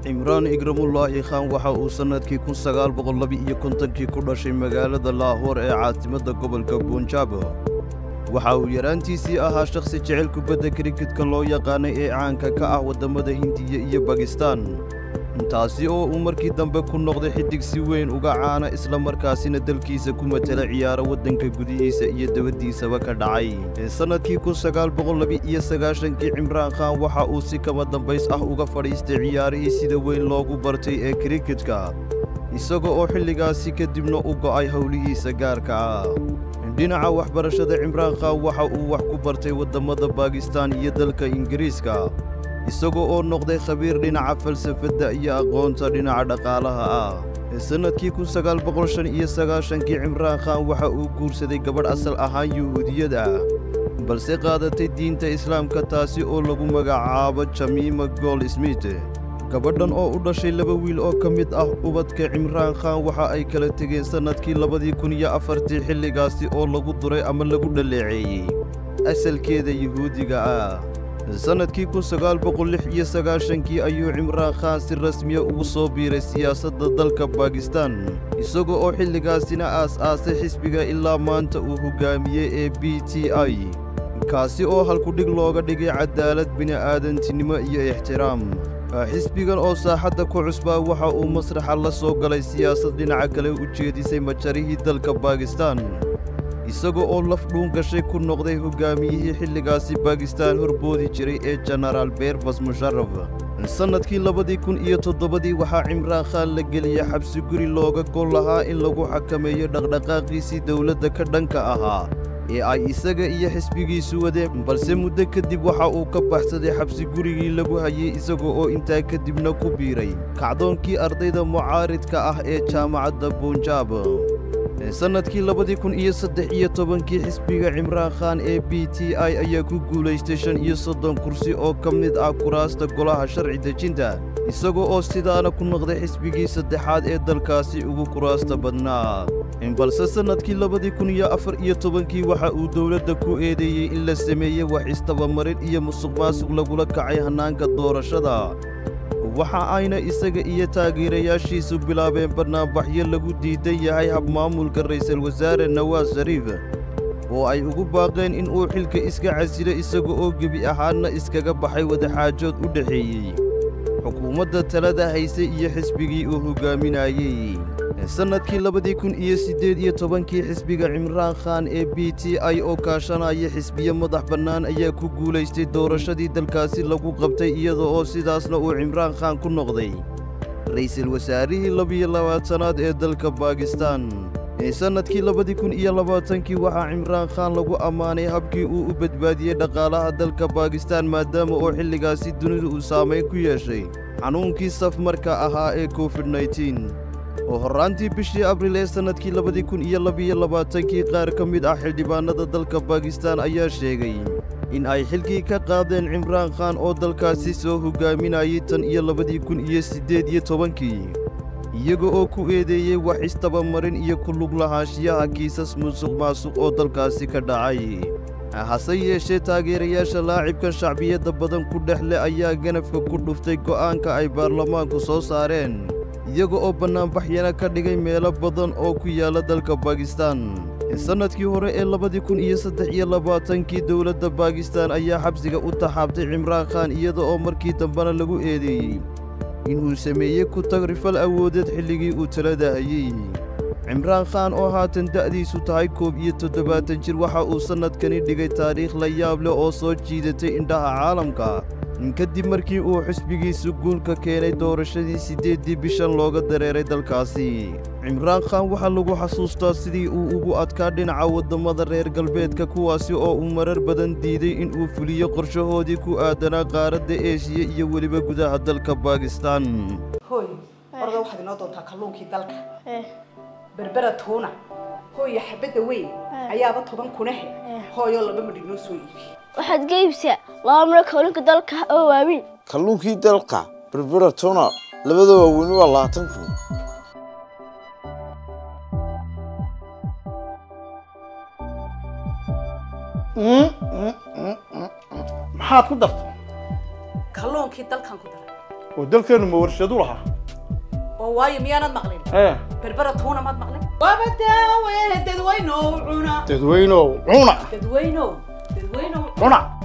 cimraan igramullaahi khaan waxa uu sannadkii kun sagaal boqol laba-iyo kontonkii ku dhashay magaalada laahoor ee caasimadda gobolka bunjaab waxa uu yaraantiisii ahaa shakhsi jecel kubadda kriketka loo yaqaanay ee caanka ka ah waddammada hindiya iyo bakistaan taasi oo uu markii dambe ku noqday xidig si weyn uga caana isla markaasina dalkiisa ku matela ciyaaro waddanka gudihiisa iyo dabaddiisaba ka dhacay sannadkii kun sagaal boqol laba-iyo sagaashankii cimraan khaan waxa uu si kama dambays ah uga fadhiistay ciyaarihii sida weyn loogu bartay ee kriketka isaga oo xilligaasi kadibna u go'ay howlihiisa gaarka ah dhinaca waxbarashada cimraan khaan waxa uu wax ku bartay waddammada baakistaan iyo dalka ingiriiska isagoo oo noqday khabiir dhinaca falsafadda iyo aqoonta dhinaca dhaqaalaha ah sannadkii kun sagaal boqol shan iyo sagaashankii cimraan khaan waxa uu guursaday gabadh asal ahaan yuhuudiyad ah balse qaadatay diinta islaamka taasi oo lagu magacaabo jamiima gool smith gabadhan oo u dhashay laba wiil oo ka mid ah ubadka cimraan khaan waxa ay kala tegeen sannadkii labadii kun iyo afartii xilligaasi oo lagu duray ama lagu dhaleeceeyey asalkeeda yuhuudiga ah sannadkii kun sagaal boqol lix iyo sagaashankii ayuu cimraan khaan si rasmiya ugu soo biiray siyaasadda dalka baakistaan isaga oo xilligaasina aas-aasay xisbiga ilaa maanta uu hoggaamiyey ee b t i kaasi oo halkudhig looga dhigay cadaalad bini'aadantinimo iyo ixtiraam xisbigan oo saaxadda ku cusbaa waxa uu masraxa la soo galay siyaasad dhinaca kale u jeedisay majarihii dalka baakistaan isaga oo laf dhuun gashay ku noqday hoggaamiyihii xilligaasi baakistaan horboodi jiray ee jenaraal beerbas musharaf sannadkii labadii kun iyo toddobadii waxaa cimraan khaan la geliyey xabsi guri looga gol lahaa in lagu xakameeyo dhaqdhaqaaqiisii dowladda ka dhanka ahaa ee ay isaga iyo xisbigiisu wadeen balse muddo kadib waxa uu ka baxsaday xabsi gurigii lagu hayey isaga oo intaa kadibna ku biiray kacdoonkii ardayda mucaaridka ah ee jaamacadda bunjaab sannadkii labadii kun iyo saddex iyo tobankii xisbiga cimraan khaan ee b t i ayaa ku guulaystay shan iyo soddon kursi oo ka mid ah kuraasta golaha sharci dejinta isaga oo sidaana ku noqday xisbigii saddexaad ee dalkaasi ugu kuraasta badnaa balse sannadkii labadii kun iyo afar iyo tobankii waxa uu dowladda ku eedeeyey in la sameeyey wax istabamarin iyo musuqmaasuq lagula kacay hannaanka doorashada waxa ayna isaga iyo taageerayaashiisu bilaabeen barnaamijyo lagu diidan yahay habmaamulka ra'iisul wasaare nawaas shariif oo ay ugu baaqeen in uu xilka iska casilo isaga oo gebi ahaanna iskaga baxay wadaxaajood u dhexeeyey xukuumadda talada haysay iyo xisbigii uu hoggaaminayey sannadkii labadii kun iyo siddeed iyo tobankii xisbiga cimraan khaan ee b t i oo kaashanaya xisbiyo madax bannaan ayaa ku guulaystay doorashadii dalkaasi lagu qabtay iyada oo sidaasna uu cimraan khaan ku noqday ra'iisul wasaarihii labiyo labaatanaad ee dalka baakistaan sannadkii labadii kun iyo labaatankii waxaa cimraan khaan lagu ammaanay habkii uu u badbaadiyey dhaqaalaha dalka baakistaan maadaama oo xilligaasi dunidu uu saamayn ku yeeshay xanuunkii safmarka ahaa ee covid nneteen oo horraantii bishii abriil ee sannadkii labadii kun iyo labiyo labaatankii qaar ka mid ah xildhibaannada dalka baakistaan ayaa sheegay in ay xilkii ka qaadeen cimraan khaan oo dalkaasi soo hoggaaminayay tan iyo labadii kun iyo siddeed iyo tobankii iyaga oo ku eedeeyey wax istabamarin iyo ku lug lahaanshiyaha kiisas musuq maasuq oo dalkaasi ka dhacay hase yeeshee taageerayaasha laacibkan shacbiyadda badan ku dhex leh ayaa ganafka ku dhuftay go'aanka ay baarlamaanku soo saareen iyaga oo bannaanbaxyana ka dhigay meelo badan oo ku yaalla dalka baakistaan sannadkii hore ee labadii kun iyo saddex iyo labaatankii dowladda baakistaan ayaa xabsiga u taxaabtay cimraan khaan iyada oo markii dambena lagu eedeeyey inuu sameeyey ku tagrifal awoodeed xilligii uu talada hayey cimraan khaan oo haatan da'diisu tahay koob iyo toddobaatan jir waxa uu sannadkani dhigay taariikh la yaab leh oo soo jiidatay indhaha caalamka kadib markii uu xisbigiisu guulka keenay doorashadii siddeeddii bishan looga dareeray dalkaasi cimraan khaan waxaa lagu xasuustaa sidii uu ugu adkaa dhinaca waddammada reer galbeedka kuwaasi oo uu marar badan diiday in uu fuliyo qorshahoodii ku aadanaa qaaradda eeshiya iyo weliba gudaha dalka baakistaan hooy orda waxaad inoo doontaa kalluunkii dalka berbera tuuna hooyo xabadda weyn ayaaba toban kunahe hooyoo laba midh inoo soo iibi waxaad ga iibsaa laba miro kalluunka dalka oo waaweyn kalluunkii dalka berbera tuna labada waaweyni waa labaatan kun maxaad ku dartay kalluunkii dalkan ku daray oo dalkeenu ma warshadu lahaa oo waayo miyaanad maqlin ee berbera tuuna maad maqlin waaba daawe dadweynow cuna dadweynow cuna dadweynow dadweynow cuna